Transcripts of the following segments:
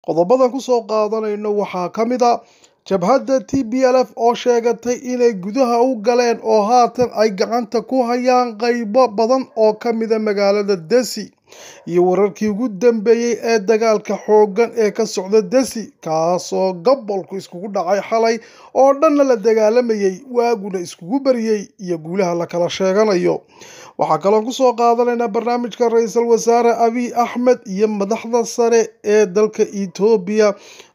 qodobadan kusoo qaadanayno waxaa ka mid a jabhadda t b l f oo sheegatay inay gudaha u galeen oo haatan ay gacanta ku hayaan qaybo badan oo ka mida magaalada desi iyo wararkii ugu dambeeyey ee dagaalka xooggan ee ka socda desi kaasoo gobolku iskugu dhacay xalay oo dhanna la dagaalamayay waaguna iskugu baryey iyo guulaha la kala sheeganayo waxaa kaloo kusoo qaadanaynaa barnaamijka ra-iisul wasaare abiy axmed iyo madaxda sare ee dalka etoobiya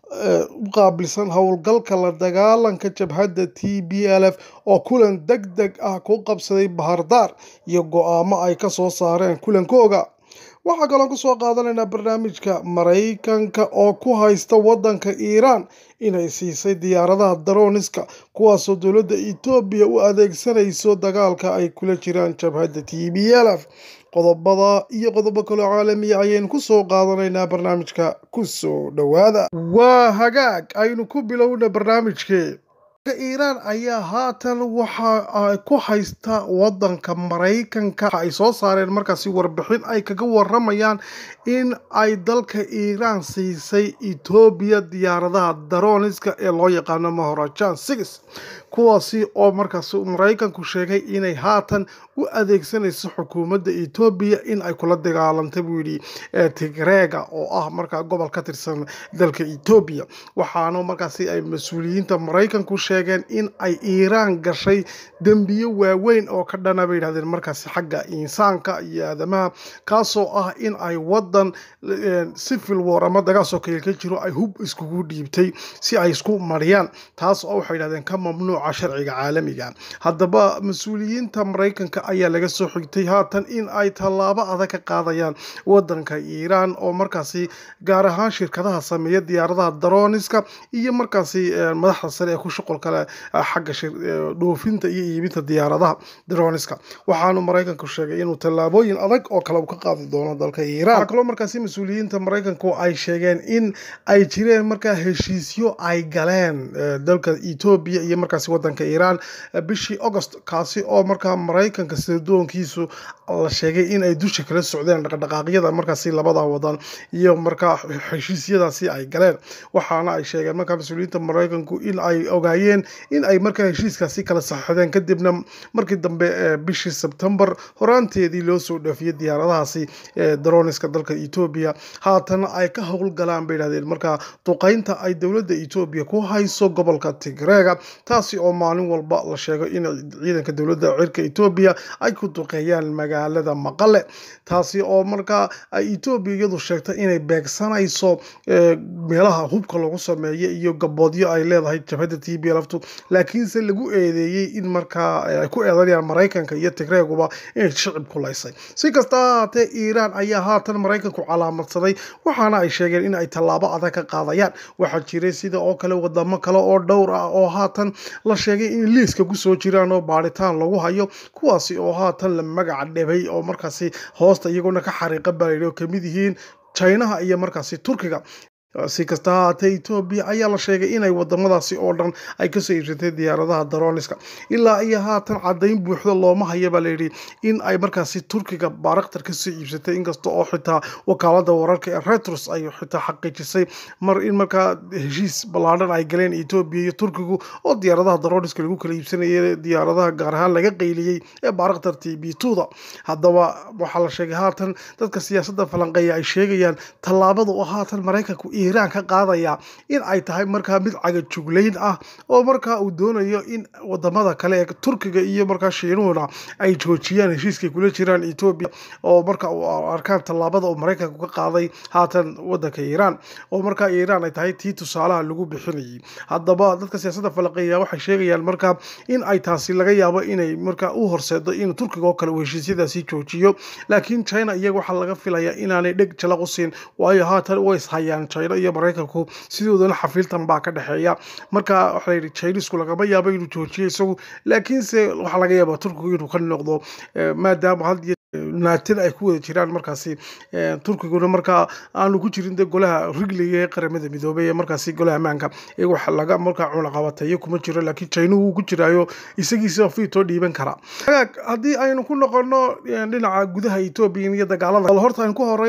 u qaabilsan howlgalka la dagaalanka jabhadda t b l f oo kulan deg deg ah ku qabsaday bahardaar iyo go-aamo ay kasoo saareen kulankooga waxaa kaloo kusoo qaadanaynaa barnaamijka maraykanka oo ku haysta wadanka iiraan inay siisay diyaaradaha daroniska kuwaasoo dowladda etoobiya u adeegsanayso dagaalka ay kula jiraan jabhadda t b l f qodobada iyo qodobo kaloo caalamiya ayaynu kusoo qaadanaynaa barnaamijka kusoo dhowaada waa hagaag aynu ku bilowna barnaamijkee iiraan ayaa haatan waxa ay ku haysta wadanka maraykanka waxa ay soo saareen markaasi warbixin ay kaga waramayaan in ay dalka iiraan siisay etoobiya diyaaradaha daroniska ee loo yaqaano mahorajaan six kuwaasi oo markaas maraykanku sheegay inay haatan u adeegsanayso xukuumadda etoobiya in ay kula dagaalantay buu yidhi tigreega oo ah markaa gobol ka tirsan dalka etoobiya waxaana markaasi ay mas-uuliyiinta maraykanku sheegeen in ay iiraan gashay dembiyo waaweyn oo ka dhana bay yidhahdeen markaasi xagga insaanka iyo aadamaha kaasoo ah in ay wadan civil war ama dagaasoo kale ka jiro ay hub iskugu dhiibtay si ay isku mariyaan taas oo waxay yidhahdeen ka mamnuuca sharciga caalamiga haddaba mas-uuliyiinta maraykanka ayaa laga soo xigtay haatan in ay tallaabo adag ka qaadayaan wadanka iiraan oo markaasi gaar ahaan shirkadaha sameeya diyaaradaha daroniska iyo markaasi madaxda sare ee ku shuqul kale xagga dhoofinta iyo iibinta diyaaradaha daroniska waxaanu maraykanku sheegay inuu tallaabooyin adag oo kale ka qaadi doono dalka iiraan waxaa kaloo markaasi mas-uuliyiinta maraykanku ay sheegeen in ay jireen markaa heshiisyo ay galeen dalka etoobiya iyo markaasi wadanka iiraan bishii agost kaasi oo markaa maraykanka sirdoonkiisu la sheegay in ay dusha kala socdeen dhaqdhaqaaqyada markaasi labada wadan iyo markaa heshiisyadaasi ay galeen waxaana ay sheegeen markaa mas-uuliyiinta maraykanku in ay ogaayeen in ay markaa heshiiskaasi kala saxixdeen kadibna markii dambe bishii sebtembar horaanteedii loo soo dhaafiyey diyaaradahaasi daroniska dalka etoobiya haatana ay ka howlgalaan bay yidhahdeen markaa duqeynta ay dowladda etoobiya ku hayso gobolka tigreega taasi oo maalin walba la sheego in ciidanka dowladda cirka etoobiya ay ku duqeeyaan magaalada maqale taasi oo markaa ay etoobiya iyadu sheegtay inay beegsanayso meelaha hubka lagu sameeyo iyo gaboodyo ay leedahay jabhadda t b lftu laakiinse lagu eedeeyey in markaa ay ku eedanayaan maraykanka iyo tigreeguba inay shicib ku laysay si kasta ha haatee iiraan ayaa haatan maraykanku calaamadsaday waxaana ay sheegeen in ay tallaabo adag ka qaadayaan waxaa jiray sida oo kale wadamo kale oo dhowr ah oo haatan la sheegay in liiska kusoo jiraan oo baaritaan lagu hayo kuwaasi oo haatan la magaca dhebay oo markaasi hoosta iyaguna ka xariiqa balayay oo kamid yihiin chinaha iyo markaasi turkiga si kasta ha haatee etoobiya ayaa la sheegay inay wadamadaasi oo dhan ay kasoo iibsatay diyaaradaha daroniska ilaa iyo haatan cadayn buuxda looma haya baa layidhi in ay markaasi turkiga baraktar kasoo iibsatay inkasta oo xitaa wakaalada wararka ee retros ay xitaa xaqiijisay mar in markaa heshiis ballaadhan ay galeen etoobiya iyo turkigu oo diyaaradaha daroniska lagu kala iibsanayay diyaaradaha gaar ahaan laga qayliyey ee baraktar t b tuda haddaba waxaa la sheegay haatan dadka siyaasadda falanqeeya ay sheegayaan tallaabada oo haatan maraykanku iiraan ka qaadaya in ay tahay markaa mid cagajuglayn ah oo markaa uu doonayo in wadamada kale ee turkiga iyo markaa shiinuhuna ay joojiyaan heshiiskay kula jiraan etoobiya oo marka u arkaan tallaabada uu maraykanku ka qaaday haatan wadanka iiraan oo markaa iiraan ay tahay tii tusaalaha lagu bixinayay haddaba dadka siyaasadda falaqeeya waxay sheegayaan markaa in ay taasi laga yaabo inay markaa u horseedo in turkiga oo kale uu heshiisyadaasi joojiyo laakiin china iyaga waxaa laga filayaa inaanay dheg jalaq u siin waayo haatan way ishayaan china iyo maraykanku sidoodana xafiiltan baa ka dhexeeya marka waxaa layidhi chinisku lagama yaabo inuu joojiyo isagu laakiinse waxaa laga yaabaa turkigu inuu ka noqdo maadaama had naatin ay ku wada jiraan markaasi turkiguna markaa aanu ku jirin de golaha rigliga ee qaramada midoobay ee markaasi golaha ammaanka iyaga wax laga markaa cunaqabateeyo kuma jiro laakiin china wuu ku jiraayo isagiisa fiitoo dhiiban karaa haddii aynu ku noqono dhinaca gudaha etoobiya iyo dagaalada horta aynu ku horey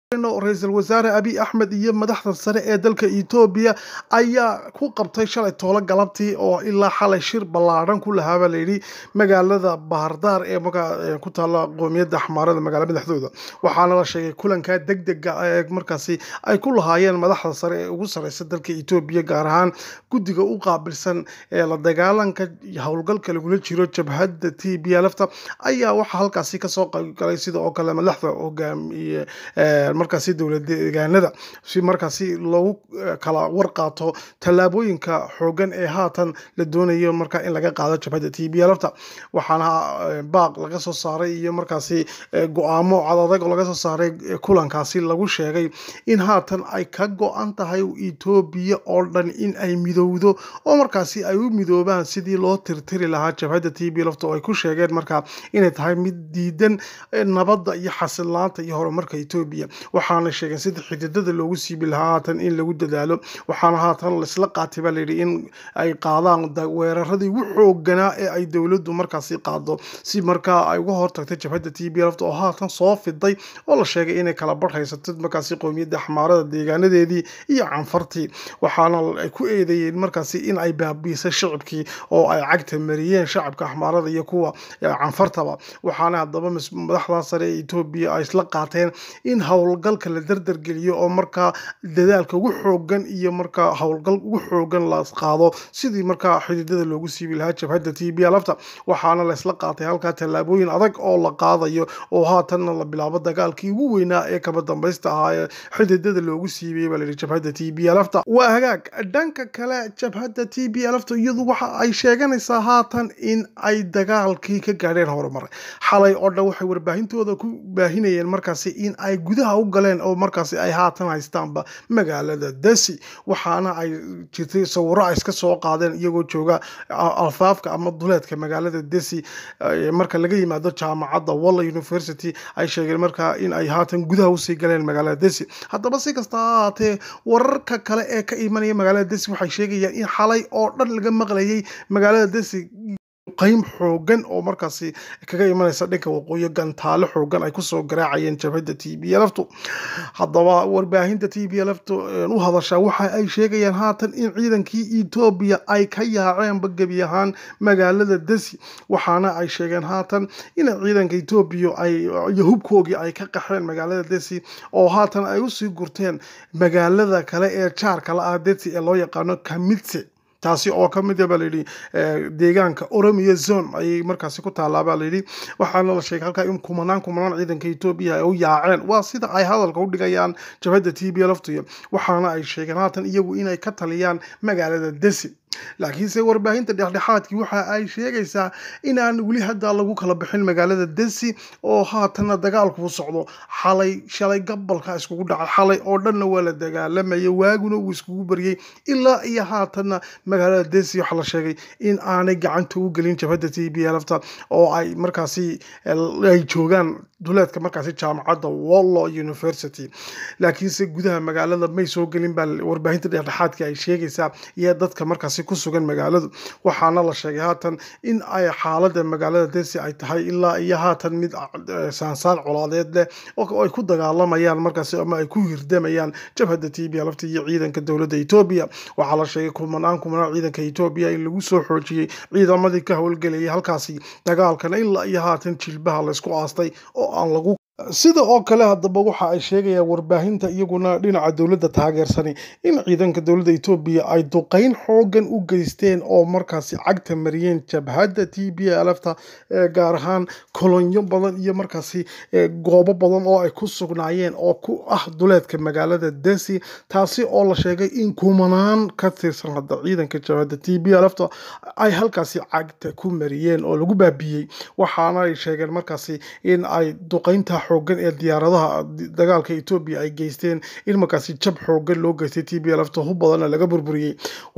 ra-iisul wasaare abiy axmed iyo madaxda sare ee dalka etoobiya ayaa ku qabtay shalay toolo galabtii oo ilaa xalay shir ballaadhan ku lahaabaa layidhi magaalada bahardaar ee markaa ku taalla qoomiyadda axmaarada magaala madaxdooda waxaana la sheegay kulankaa deg dega ee markaasi ay ku lahaayeen madaxda sare ee ugu sareysa dalka etoobiya gaar ahaan guddiga u qaabilsan ee la dagaalanka howlgalka lagula jiro jabhadda t b lfta ayaa waxaa halkaasi kasoo qaybgalay sida oo kale madaxda hogaamiye markaasi dowlad deegaanada si markaasi loogu kala warqaato tallaabooyinka xoogan ee haatan la doonayo marka in laga qaado jabhadda t b lfta waxaana baaq laga soo saaray iyo markaasi go-aamo cadadag oo laga soo saaray kulankaasi lagu sheegay in haatan ay ka go-an tahay etoobiya oo dhan in ay midowdo oo markaasi ay u midoobaan sidii loo tirtiri lahaa jabhadda t b lfta oo ay ku sheegeen markaa inay tahay mid diidan nabadda iyo xasilaanta iyo horumarka etoobiya waxaana sheegeen sida xididada loogu siibi lahaa haatan in lagu dadaalo waxaana haatan laisla qaatay baa layidhi in ay qaadaan weeraradii ugu xooganaa ee ay dowladdu markaasi qaado si markaa ay uga hortagtay jabhadda t b lfta oo haatan soo fiday oo la sheegay inay kala barhaysato markaasi qowmiyadda axmaarada deegaanadeedii iyo canfartii waxaana ay ku eedeeyeen markaasi in ay baabiisay shicibkii oo ay cagta mariyeen shacabka axmaarada iyo kuwa canfartaba waxaana haddaba madaxda sare ee etoobiya ay isla qaateen in howlgalka la dardargeliyo oo markaa dadaalka ugu xoogan iyo markaa howlgal ugu xoogan la qaado sidii markaa xididada loogu siibi lahaa jabhadda t b lfta waxaana laysla qaatay halkaa tallaabooyin adag oo la qaadayo oo haatanna la bilaabo dagaalkii ugu weynaa ee kaba dambaysta ahaa ee xididada loogu siibiyey baa layidhi jabhadda t b lfta waa hagaag dhanka kale jabhadda t b lfta iyadu waxa ay sheeganaysaa haatan in ay dagaalkii ka gaadheen horumar xalay oo dhan waxay warbaahintooda ku baahinayeen markaasi in ay gudaha u galeen oo markaasi ay haatan haystaanba magaalada desi waxaana ay jirtay sawiro ay iska soo qaadeen iyagoo jooga alfaafka ama duleedka magaalada desi marka laga yimaado jaamacadda walla university ay sheegeen markaa in ay haatan gudaha usii galeen magaalada desi haddaba si kasta ha ahaatee wararka kale ee ka imanaya magaalada desi waxay sheegayaan in xalay oo dhan laga maqlayay magaalada desi qaym xoogan oo markaasi kaga imanaysa dhanka waqooyi gantaale xoogan ay kusoo garaacayeen jabhadda t b lftu haddaba warbaahinta t b lftu u hadashaa waxa ay sheegayaan haatan in ciidankii etoobiya ay ka yaaceenba gebi ahaan magaalada desi waxaana ay sheegeen haatan in ciidanka etoobiya iyo hubkoogii ay ka qaxeen magaalada desi oo haatan ay usii gurteen magaalada kale ee jaarka la ah desi ee loo yaqaano kamitse taasi oo ka mid a baa layidhi deegaanka oromiya zone ayay markaasi ku taallaa baa layidhi waxaana la sheegay halkaa in kumanaan kumanaan ciidanka etoobiya ay u yaaceen waa sida ay hadalka u dhigayaan jabhadda t b lftuya waxaana ay sheegeen haatan iyagu inay ka taliyaan magaalada desi laakiinse warbaahinta dhexdhexaadkii waxa ay sheegaysaa inaan weli hadda lagu kala bixin magaalada desi oo haatanna dagaalkuu socdo xalay shalay gabalka iskugu dhacay xalay oo dhanna waa la dagaalamaya waaguna uu iskugu baryey ilaa iyo haatanna magaalada desi waxaa la sheegay in aanay gacanta u gelin jabhadda t b lfta oo ay markaasi ay joogaan duleedka markaasi jaamacadda wallo university laakiinse gudaha magaalada may soo gelin baa warbaahinta dhexdhexaadka ay sheegaysaa iyo dadka markaasi ku sugan magaaladu waxaana la sheegay haatan in ay xaalada magaalada desi ay tahay ilaa iyo haatan mid saansaan colaadeed leh oo ay ku dagaalamayaan markaasi ama ay ku hirdamayaan jabhadda t b lafta iyo ciidanka dowladda etoobiya waxaa la sheegay kumanaan kumanaan ciidanka etoobiya in lagu soo xoojiyey ciidamadii ka howlgelayay halkaasi dagaalkana ilaa iyo haatan jilbaha laysku aastay oo aan lagu sida oo kale haddaba waxa ay sheegayaan warbaahinta iyaguna dhinaca dowladda taageersani in ciidanka dowladda etoobiya ay duqeyn xoogan u geysteen oo markaasi cagta mariyeen jabhadda t b lfta gaar ahaan kolonyo badan iyo markaasi goobo badan oo ay ku sugnaayeen oo ku ah duleedka magaalada desi taasi oo la sheegay in kumanaan ka tirsan hadda ciidanka jabhadda t b lfta ay halkaasi cagta ku mariyeen oo lagu baabiyey waxaana ay sheegeen markaasi in ay duqeynta xoogan ee diyaaradaha dagaalka etoobiya ay geysteen in markaasi jab xoogan loo geystay t b lfta hub badanna laga burburiyey